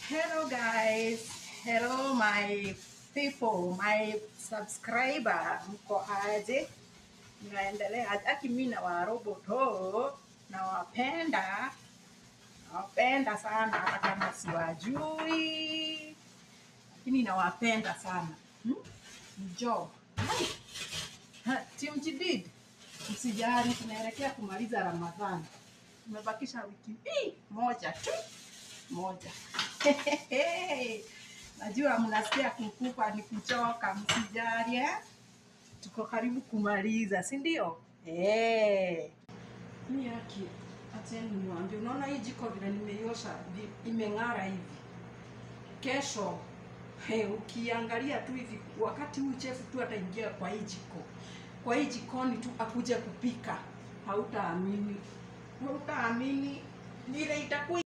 Hello guys, hello my people, my subscriber, mko aje? Mnaendelea aje? Aki mimi na waroboto nawapenda, nawapenda sana, hata kama siwajui, lakini nawapenda sana hmm? Ni job Hai! Ha, Team Jidid, msijali, tunaelekea kumaliza Ramadhani, tumebakisha wiki hii moja tu moja. Najua mnasikia kukupa ni kuchoka, msijali eh? Tuko karibu kumaliza, si ndio? Eh. Mimi yake acheni niwaambie, unaona hii jiko vile nimeiosha vi- imeng'ara hivi. Kesho he, ukiangalia tu hivi, wakati huu chefu tu ataingia kwa hii jiko, kwa hii jikoni tu akuje kupika, hautaamini, hautaamini vile itakuwa